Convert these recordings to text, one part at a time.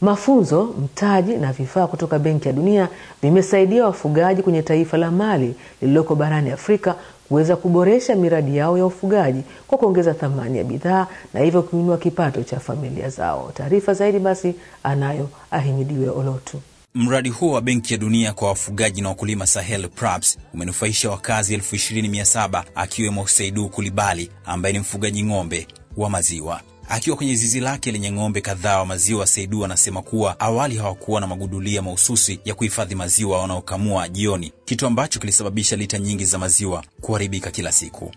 Mafunzo, mtaji na vifaa kutoka Benki ya Dunia vimesaidia wafugaji kwenye taifa la Mali lililoko barani Afrika kuweza kuboresha miradi yao ya ufugaji kwa kuongeza thamani ya bidhaa na hivyo kuinua kipato cha familia zao. Taarifa zaidi basi anayo Ahimidiwe Olotu. Mradi huo wa Benki ya Dunia kwa wafugaji na wakulima Sahel PRAPS umenufaisha wakazi elfu ishirini mia saba akiwemo Saidu Kulibali ambaye ni mfugaji ng'ombe wa maziwa. Akiwa kwenye zizi lake lenye ng'ombe kadhaa wa maziwa, Saidu anasema kuwa awali hawakuwa na magudulia mahususi ya kuhifadhi maziwa wanaokamua jioni, kitu ambacho kilisababisha lita nyingi za maziwa kuharibika kila siku.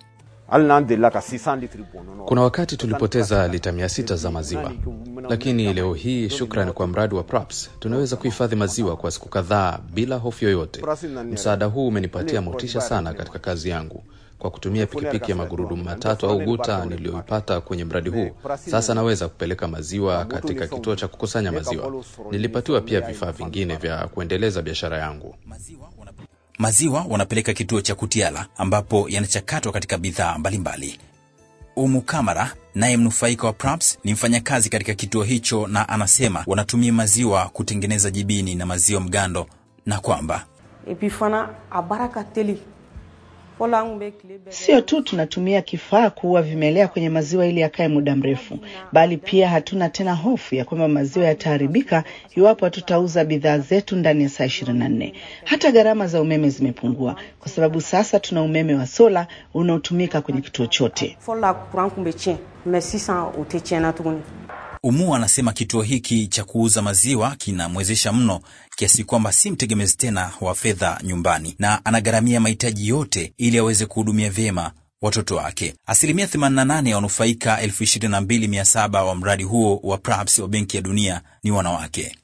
Kuna wakati tulipoteza lita mia sita za maziwa, lakini leo hii, shukrani kwa mradi wa PRAPS, tunaweza kuhifadhi maziwa kwa siku kadhaa bila hofu yoyote. Msaada huu umenipatia motisha sana katika kazi yangu. Kwa kutumia pikipiki ya magurudumu matatu au guta niliyoipata kwenye mradi huu, sasa naweza kupeleka maziwa katika kituo cha kukusanya maziwa. Nilipatiwa pia vifaa vingine vya kuendeleza biashara yangu. Maziwa wanapeleka kituo cha Kutiala ambapo yanachakatwa katika bidhaa mbalimbali. Umu Kamara naye mnufaika wa PRAPS ni mfanyakazi katika kituo hicho, na anasema wanatumia maziwa kutengeneza jibini na maziwa mgando, na kwamba Sio tu tunatumia kifaa kuua vimelea kwenye maziwa ili yakae muda mrefu, bali pia hatuna tena hofu ya kwamba maziwa yataharibika iwapo hatutauza bidhaa zetu ndani ya saa ishirini na nne. Hata gharama za umeme zimepungua kwa sababu sasa tuna umeme wa sola unaotumika kwenye kituo chote. Umu anasema kituo hiki cha kuuza maziwa kinamwezesha mno kiasi kwamba si mtegemezi tena wa fedha nyumbani, na anagharamia mahitaji yote ili aweze kuhudumia vyema watoto wake. Asilimia 88 ya wanufaika 22,700 wa mradi huo wa PRAPS wa Benki ya Dunia ni wanawake.